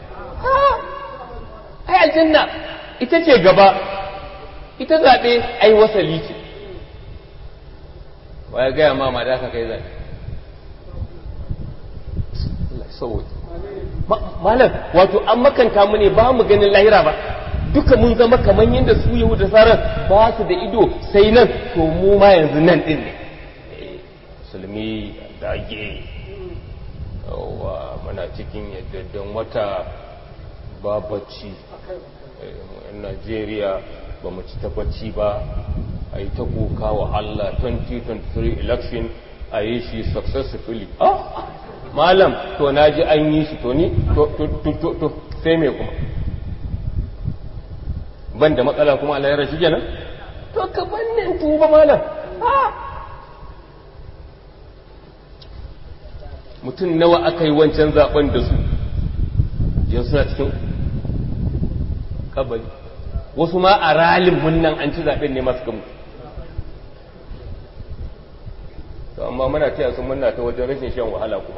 ai aljanna ita ce gaba ita zaɓe ai wasali ce waya gaya ma ma da aka kai zaɓe malam wato an makanta mu ne ba mu ganin lahira ba duka mun zama kamar yadda su yahu da sarar ba su da ido sai nan to mu ma yanzu nan din ne musulmi dage yawa muna cikin yaddadan wata babacci yan najeriya ba mu ci tabbaci ba a yi ta koka wa allah 2023 election a yi shi successfully ah malam to na ji an yi shi to ni to sai me kuma ban da matsala kuma Allah ya rashi kenan to ka bannin tuba malam mutum nawa aka yi wancan zaben da su yanzu suna cikin kabari wasu ma a ralin munnan an ci zaben ne masu gamu to amma muna taya su munna ta wajen rashin shan wahala kuma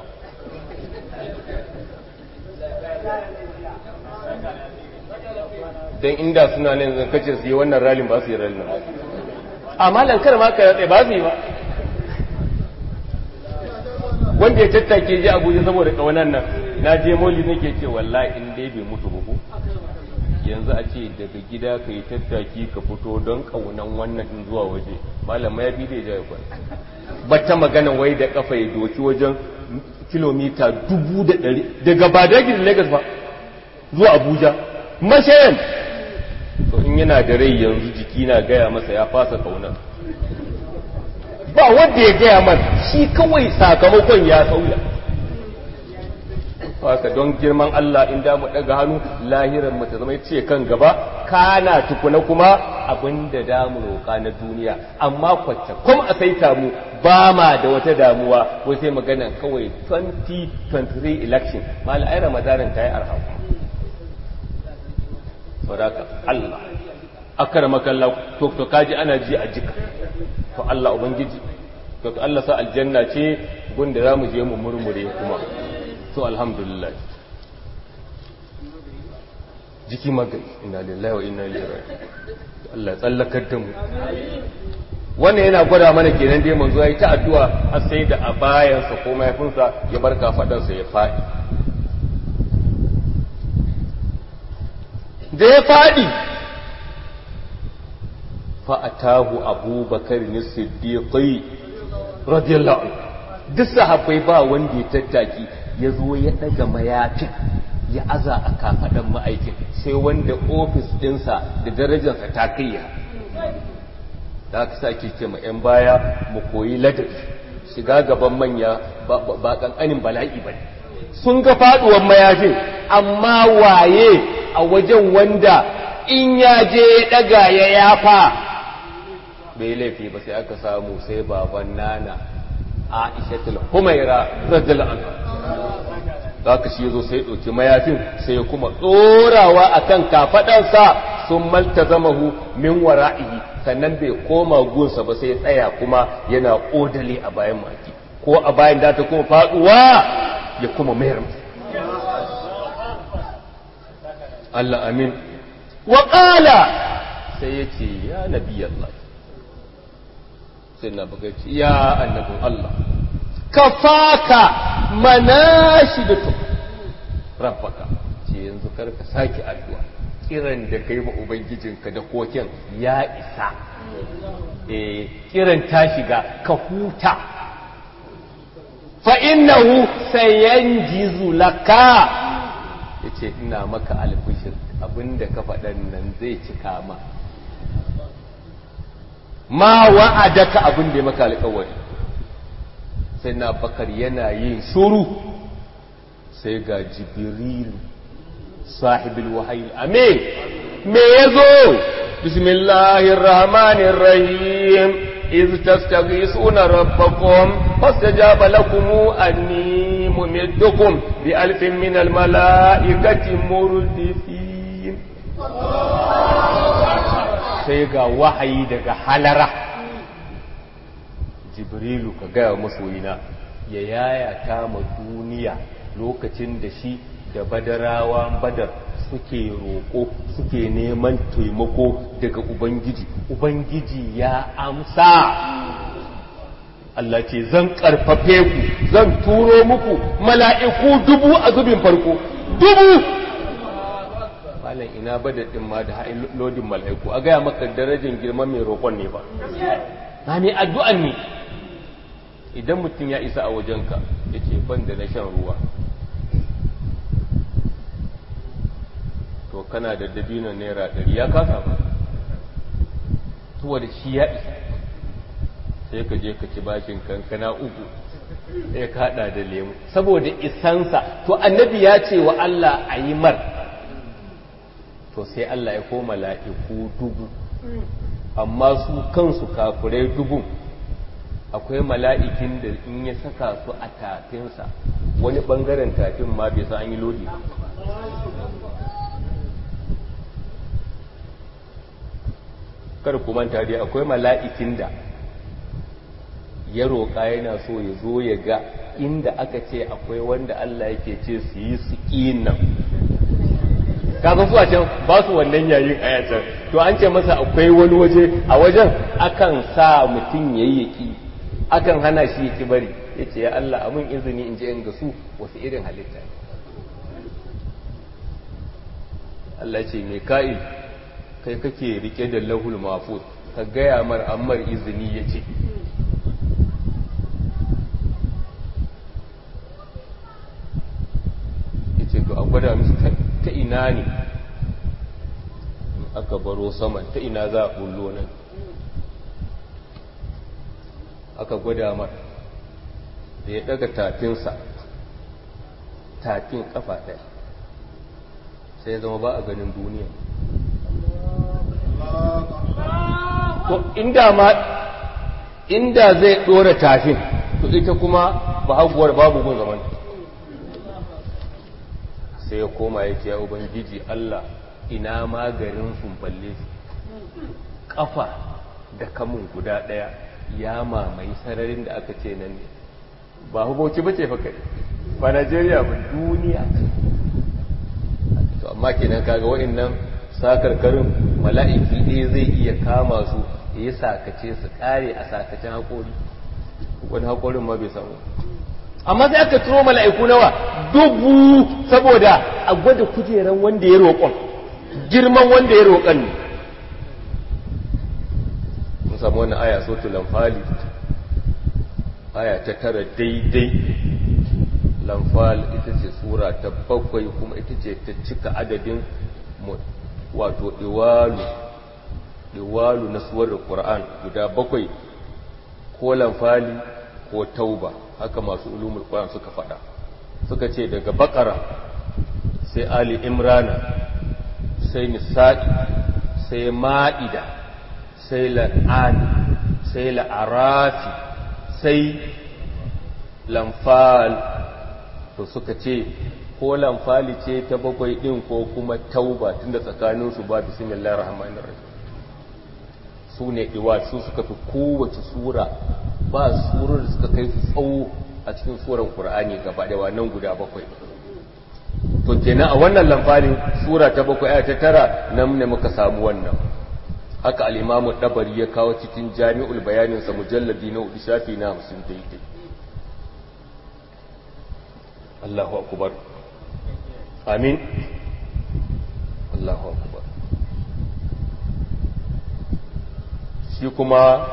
don inda suna nan zan kace su yi wannan ralin ba su yi ralin amma lankar ma ka tsaye ba su yi ba wanda ya tattake je abuja saboda kawanan nan na je moli nake ce wallahi in dai bai mutu ba yanzu a ce daga gida ka yi tattaki ka fito don kaunan wannan din zuwa waje malama ya bi da ya kwan ba ta magana wai da kafa ya doki wajen kilomita dubu da ɗari daga badagin lagos ba zuwa abuja mashayan in yana da rai yanzu jiki na gaya masa ya fasa kaunar ba wanda ya gaya man shi kawai sakamakon ya sauya haka don girman Allah in da mu daga hannu lahiran mu ta zama ce kan gaba kana tukuna kuma abinda da mu roƙa na duniya amma kwacce kuma a saita mu ba ma da wata damuwa ko sai magana kawai 2023 election mala ai ramadanin ta yi arha sadaka Allah akramaka Allah to to kaji ana ji a jika to Allah ubangiji to Allah sa aljanna ce gunda zamu je mu murmure kuma to alhamdulillah jiki magani inna lillahi wa inna ilaihi raji'un Allah ya tsallakar da mu wannan yana gwada mana kenan dai manzo yayi ta addu'a har sai da a bayansa ko mahaifinsa ya bar kafadansa ya fadi da ya fadi fa atahu abubakar ni siddiqi radiyallahu anhu duk sahabbai ba wanda ya tattaki ya zo ya ɗaga mayafin ya aza a kafaɗan ma'aikin sai wanda ofis ɗinsa da darajarsa ta kayya da aka sa ke ce ma 'yan baya mu koyi ladabi shiga gaban manya ba ƙanƙanin bala'i ba sun ga faɗuwar mayafin amma waye a wajen wanda in ya je ya ɗaga ya yafa bai laifi ba sai aka samu sai baban nana aishatul humaira radiyallahu anha zaka shi yazo sai dauki mayafin sai kuma dorawa akan kafadansa sun maltazamahu min wara'ihi sannan bai koma gunsa ba sai tsaya kuma yana odale a bayan maki ko a bayan da ta kuma faduwa ya kuma mayar Allah amin wa qala sai yace ya nabiyallah sai na bugaci ya annabin Allah ka faka manashidatu rabbaka ce yanzu karka sake addu'a kiran da kai ma ubangijinka da koken ya isa eh kiran ta shiga ka huta fa innahu sayanjizu laka yace ina maka albishir abinda ka faɗan nan zai cika ma ma wa'adaka abin da ya maka alƙawari sai na bakar yana yin shuru sai ga jibrilu sahibul wahayi amin me yazo bismillahir rahmanir rahim iz tastaghisuna rabbakum fastajaba lakum anni mumiddukum bi alfin minal malaikati murdifin sai ga wahayi daga halara jibrilu ka gaya masoyina ya yayata ma duniya lokacin da shi da badarawa badar suke roƙo suke neman taimako daga ubangiji ubangiji ya amsa Allah ce zan ƙarfafe ku zan turo muku mala'iku dubu a zubin farko dubu malam ina badadin ma da lodin mala'iku a gaya maka darajar girman mai roƙon ne ba na mai addu'an ne idan mutum ya isa a wajenka ya ce ban da na shan ruwa to kana da dabinon naira ɗari ya kasa ba tuwa da shi ya isa sai ka je ka ci bashin kankana uku sai ka haɗa da lemu saboda isansa to annabi ya ce wa Allah a yi mar to sai Allah ya koma la'iku dubu amma su kansu kafurai dubun akwai mala'ikin da in ya saka su a tafinsa wani ɓangaren tafin ma bai san an yi lodi kar ku manta dai akwai mala'ikin da ya roƙa yana so ya zo ya ga inda aka ce akwai wanda Allah yake ce su yi su nan kaga su a can ba su wannan yayin ayatan to an ce masa akwai wani waje a wajen akan sa mutum yayyaki akan hana shi ya bari ya ce ya Allah amin izini in je in ga su wasu irin halitta Allah ce mai ka'il kai kake rike da lahul mafuz ka gaya mar ammar izini ya ce ya ce to a gwada musu ta ina ne aka baro saman ta ina za a bullo nan aka gwada mar da ya daga tafinsa tafin kafa ɗaya sai ya zama ba a ganin duniya to inda ma inda zai ɗora tafin to ita kuma ba haguwar babu gun zaman sai ya koma ya ce ya ubangiji Allah ina magarin balle kafa da kamun guda ɗaya ya mamaye sararin da aka ce nan ne ba huboci ba ce kai ba najeriya ba duniya to amma kenan kaga wa'annan sakarkarin mala'iki ne zai iya kama su ya yi sakace su kare a sakacin haƙori wani haƙorin ma bai samu amma sai aka turo mala'iku nawa dubu saboda a gwada kujeran wanda ya roƙon girman wanda ya roƙon ne mun samu wannan aya sotu lamfali aya ta tara daidai lamfal ita ce sura ta bakwai kuma ita ce ta cika adadin wato iwalu iwalu na suwar Qur'an guda bakwai ko lamfali ko tauba haka masu ulumul Qur'an suka fada suka ce daga bakara sai ali imrana sai nisa'i sai ma'ida sai la'an sai la'arafi sai lamfal to suka ce ko lamfali ce ta bakwai din ko kuma tauba tunda tsakaninsu ba bismillahir rahmanir rahim su ne iwa su suka fi kowace sura ba surar da suka kai su tsawo a cikin suran qur'ani gaba da wannan guda bakwai to kenan a wannan lamfalin sura ta bakwai aya ta tara nan ne muka samu wannan haka al-imamu dabari ya kawo cikin jami'ul bayanin sa mujalladi na hudu shafi na 50 daidai Allahu akbar amin Allahu akbar shi kuma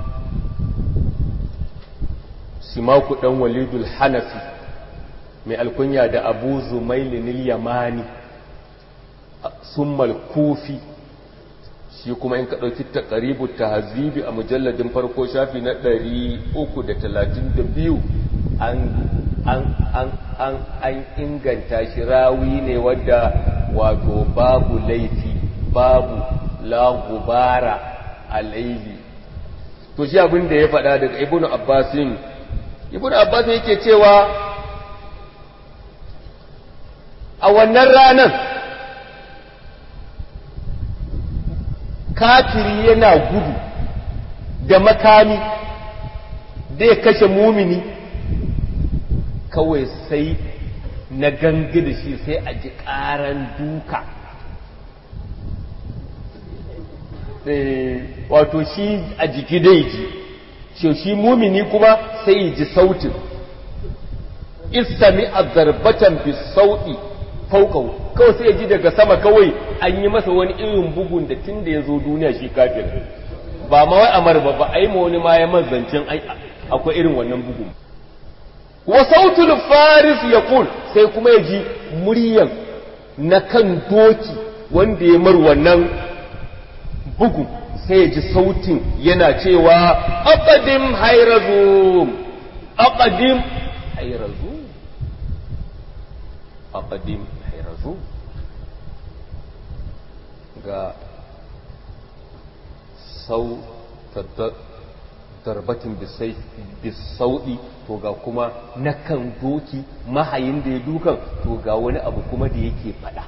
simaku dan walidul hanafi mai alkunya da abu zumailinil yamani summal kufi shi kuma in ka ɗauki taƙaribu ta hazibi a mujalladin farko shafi na 332 an an an an an inganta shi rawi ne wadda wato babu laifi babu la gubara alaihi to shi abin da ya faɗa daga ibnu abbasin ibnu abbasin yake cewa a wannan ranar kafiri yana gudu da makami da ya kashe mumini kawai sai na gangi da shi sai a ji ƙaran duka wato shi a jiki dai ji shi shi mumini kuma sai ji sautin istami a zarbatan bi sauti faukau kawai sai ji daga sama kawai an yi masa wani irin bugun da tun da ya zo duniya shi kafin ba ma wai amar ba ba a yi ma wani ma ya mazancin akwai irin wannan bugun wa sautul faris ya sai kuma ya ji muryan na kan doki wanda ya mar wannan bugu sai ya ji sautin yana cewa aqadim hayrazum aqadim hayrazum aqadim hayrazum ga sau darbatin bisauɗi to ga kuma na kan doki mahayin da ya dukan to ga wani abu kuma da yake faɗa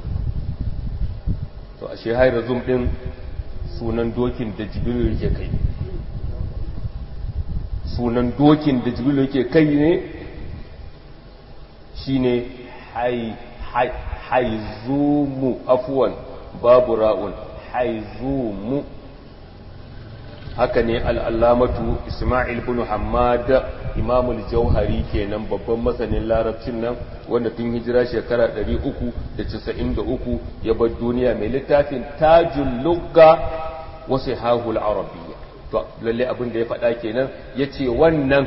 to ashe hayrazum ɗin sunan dokin da jibiru yake kai sunan dokin da jibiru yake kai ne shine haizumu afuwan babu ra'un haizumu haka ne al'allamatu ismail bin hamad imamul jauhari kenan babban masanin larabcin nan wanda tun hijira shekara 393 ya bar duniya mai littafin tajul lugga wasu hahul arabiyya to lalle abin da ya faɗa kenan ya ce wannan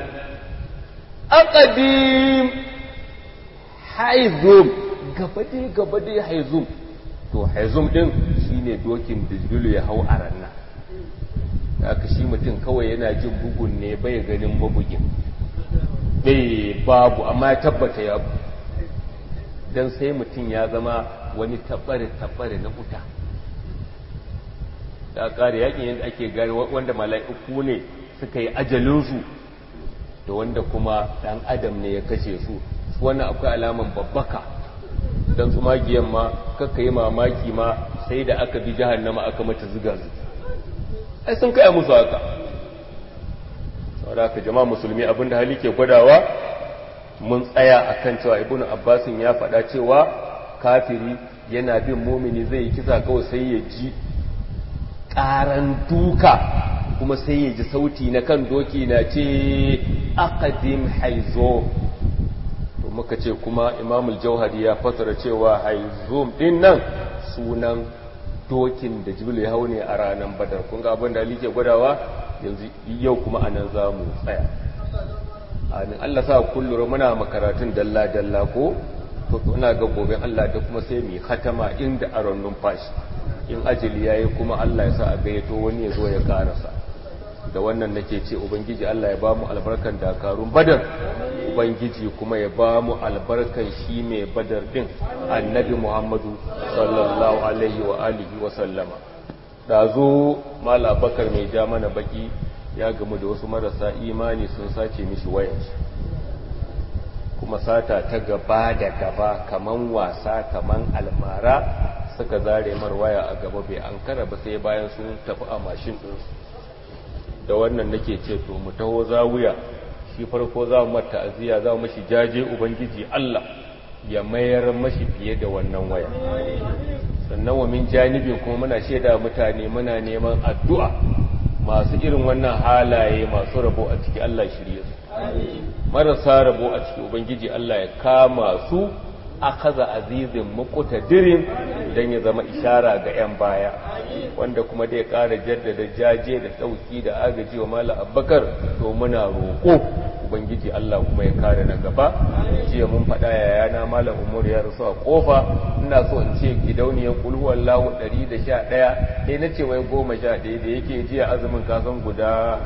aqadim haizum gabade gabade haizum to haizum din shi shine dokin da jibrilu ya hau a ranna haka shi mutum kawai yana jin bugun ne bai ganin mabugin bai babu amma ya tabbata ya bu don sai mutum ya zama wani tabbare-tabbare na wuta da ƙari yakin yadda ake gari wanda mala'iku ne suka yi ajalinsu da wanda kuma ɗan adam ne ya kashe su wannan akwai alaman babbaka don su magiyan ma kakka yi mamaki ma sai da aka bi jahannama aka mata ziga zuga ai sun kaya musu haka saboda haka jama'a musulmi abinda hali ke gwadawa mun tsaya akan cewa ibnu abbasin ya faɗa cewa kafiri yana bin mumini zai yi kisa kawai sai ya ji ƙaran duka kuma sai ya ji sauti na kan doki na ce aqdim haizo to muka ce kuma imamul jauhari ya fasara cewa haizum din nan sunan dokin da jibril ya hau ne a ranar badar kun ga abin da ali ke gwadawa yanzu yau kuma anan za mu tsaya amin Allah sa kullum muna makaratun dalla dalla ko to ina ga gobe Allah da kuma sai mu hatama inda aron numfashi in ajali yayi kuma Allah ya sa a gayyato wani ya zo ya karasa da wannan nake ce ubangiji Allah ya bamu albarkan dakarun badar ubangiji kuma ya bamu albarkan shi mai badar din annabi Muhammadu sallallahu alaihi wa alihi wa sallama da zo mala bakar mai ja mana baki ya gamu da wasu marasa imani sun sace mishi wayansu kuma sata ta gaba da gaba kaman wasa kaman almara suka zare mar waya a gaba bai an kara ba sai bayan sun tafi a mashin ɗinsu da wannan nake ce to mu taho zawuya shi farko za mu mata aziya za mu mashi jaje ubangiji Allah ya mayar mashi fiye da wannan waya sannan wa min janibin kuma muna shaida mutane muna neman addu'a masu irin wannan halaye masu rabo a ciki Allah shirye su marasa rabo a ciki ubangiji Allah ya kama su akaza azizin muqtadirin dan ya zama ishara ga yan baya wanda kuma dai ƙara jaddada jaje da dauki da agaji wa mala abbakar to muna roƙo ubangiji Allah kuma ya kare na gaba jiya mun faɗa yayana malam umar ya rasu a kofa ina so in ce gidauniyar kulhu wallahu 111 sai na ce wai 11 da yake jiya azumin kasan guda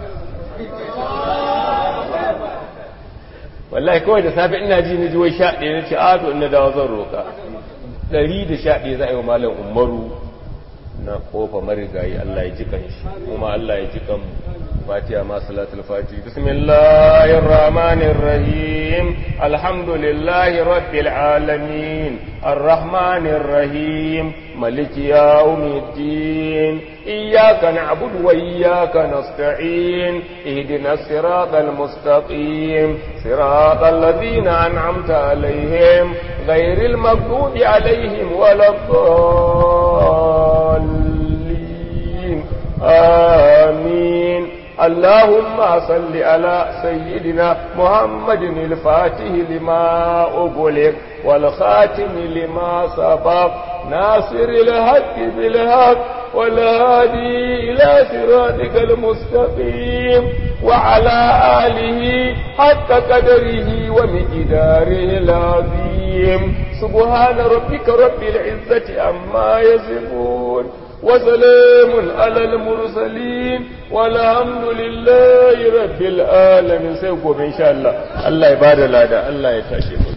wallahi kawai da safe ina ji ni ji wai 11 na ce a to ina dawo zan roka 111 za a yi wa malam umaru na kofa marigayi Allah ya ji kan shi kuma Allah ya ji kan فاتحة مع صلاة الفاتحة بسم الله الرحمن الرحيم الحمد لله رب العالمين الرحمن الرحيم ملك يوم الدين إياك نعبد وإياك نستعين اهدنا الصراط المستقيم صراط الذين أنعمت عليهم غير المغضوب عليهم ولا الضالين آمين اللهم صل على سيدنا محمد الفاتح لما أغلق والخاتم لما سبق ناصر الحق بالحق والهادي إلى صراطك المستقيم وعلى آله حق قدره ومقداره العظيم سبحان ربك رب العزة عما يصفون وسلام على المرسلين والحمد لله رب العالمين سيقوم إن شاء الله الله يبارك لنا الله يتشكر